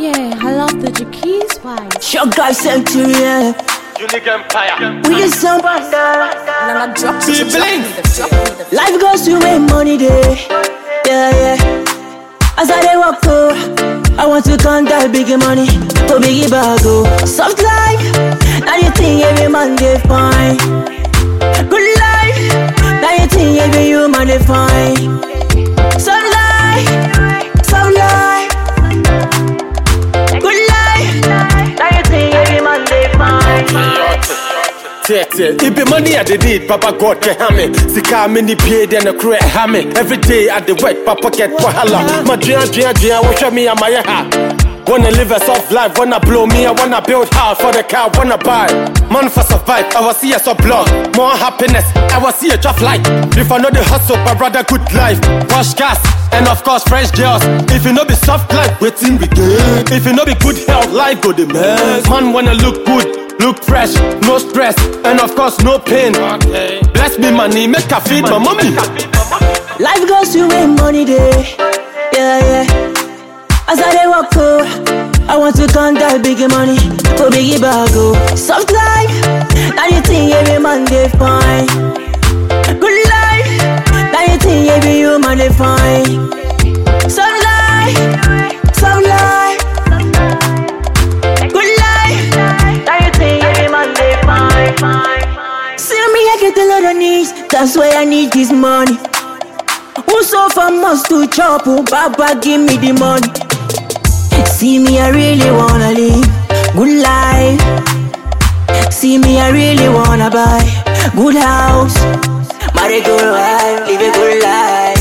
yeah, I love the Jackie's vibes. Sugar Centurion. Unique Empire. We just some banda. Now I drop Be it, drop bling. me the drop me the Life goes to where money day. Yeah, yeah. As I dey walk through, I want to count that big money. To big bag oh. Soft life. Now you think every man dey fine. Good life. Now you think every human dey fine. Soft life. Soft life. Good life. Now you think every man dey fine. Tete, it be money I dey need, Papa God can have me. Sika me ni pay then a crew have me. Every day I dey work, Papa get wahala. My dream, dream, dream, watch me and my ha. Wanna live a soft life, wanna blow me, I wanna build house for the car, wanna buy. Man for survive, I will see a so blood. More happiness, I will see a tough life. If I know the hustle, but rather good life. Wash gas, and of course fresh girls. If you know be soft life, waiting we get. If you know be good health, life go the mess. Man wanna look good. Look fresh, no stress, and of course no pain. Bless me money, make I feed my mommy. Life goes to where money day. Yeah, yeah. As I dey walk through, I want to count that big money for biggie bag oh. Soft life, now you think every man dey fine. Good life, now you think every human dey fine. Soft life, soft life. Good life, now you think every man dey fine. See me, I get a lot of needs, that's why I need this money. Who suffer must to chop, oh Baba give me the money. See me, I really wanna live good life. See me, I really wanna buy good house, marry good wife, live a good life.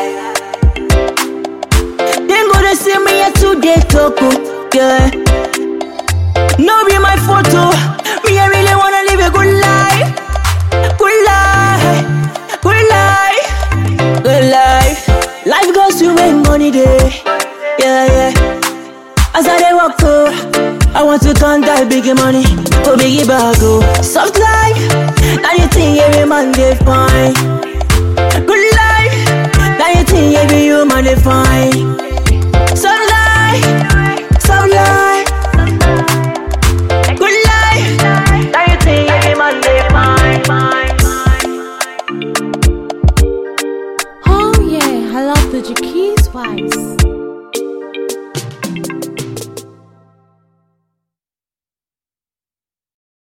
Then go to see me at today talk, oh, yeah. No be my photo, me I really wanna live a good life, good life, good life. Good life. Life goes to where money day. Yeah, yeah. As I dey walk through, I want to count that big money for biggie bag oh. Soft life. Now you think every man dey fine.